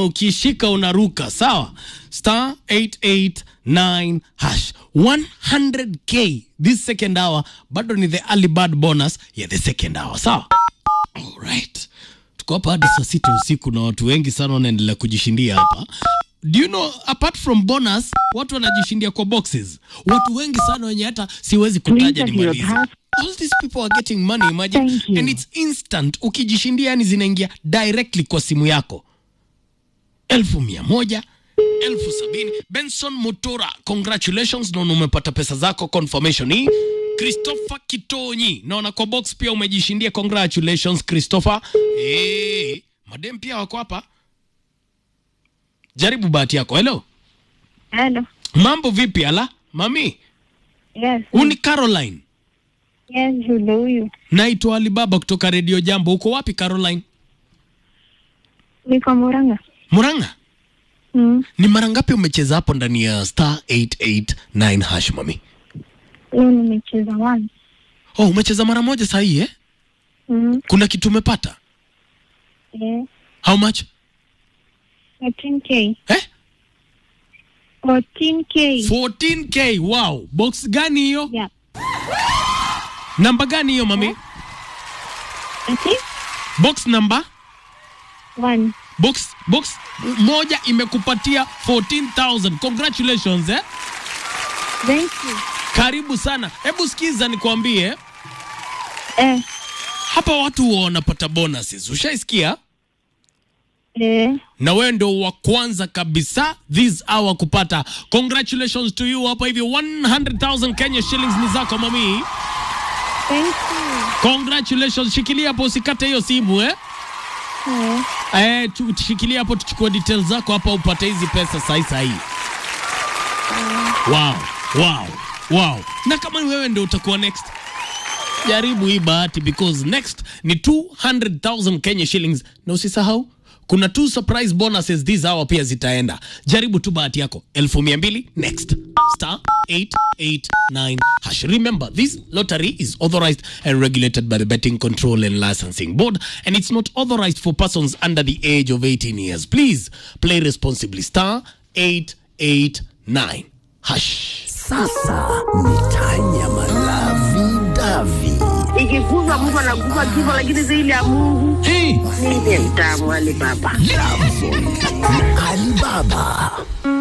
ukishika unaruka sawa star 889 hash 100k this second hour bado ni the early bird bonus ya the second hour sawa alright tuko hapa hadi saa sita usiku na watu wengi sana wanaendelea kujishindia hapa do you know apart from bonus watu wanajishindia kwa boxes watu wengi sana wenye hata siwezi kutaja Please enter your nimalize all these people are getting money imagine Thank you. and it's instant ukijishindia yani zinaingia directly kwa simu yako elfu mia moja elfu sabini benson mutura congratulations naona umepata pesa zako confirmation hii christopher kitonyi naona kwa box pia umejishindia congratulations christopher hey, madem pia wako hapa jaribu bahati yako hello Hello. mambo vipi ala mami Yes. huu ni caroline Yes, yule huyu. naitwa alibaba kutoka redio jambo uko wapi caroline Niko Murang'a. muranga Mm. ni mara ngapi umecheza hapo ndani ya star 889 hash mami Leo nimecheza one. oh umecheza mara moja sahii eh? Mm. kuna kitu umepata Yeah. how much 14K. eh? 14K. 14k wow box gani hiyo Yeah. namba gani hiyo mami Ati? box namba One. box box moja imekupatia 14000 congratulations eh? Thank you. karibu sana hebu sikiza nikwambie Eh. hapa watu huwa wanapata bonuses ushaisikia Eh. na wewe ndo wa kwanza kabisa this hour kupata congratulations to you hapa hivi 100000 kenya shillings ni zako mami Thank you. congratulations shikilia hapo usikate hiyo simu eh? Eh. Eh, tu- shikilia hapo tuchukue details zako hapa upate hizi pesa sahi sahi wow, wow, wow. na kama ni wewe ndo utakuwa next jaribu hii bahati because next ni 200000 kenya shillings na usisahau kuna two surprise bonuses this hour pia zitaenda jaribu tu bahati yako elfu mia mbili next star 889 hash remember this lottery is authorized and regulated by the betting control and licensing board and it's not authorized for persons under the age of 18 years please play responsibly star 889 hash Sasa ni Tanya Malavi Davi. ikikufa mtu anakufa kifo, lakini zaidi ya Mungu hey. ndiye mtamu wale baba. Alibaba.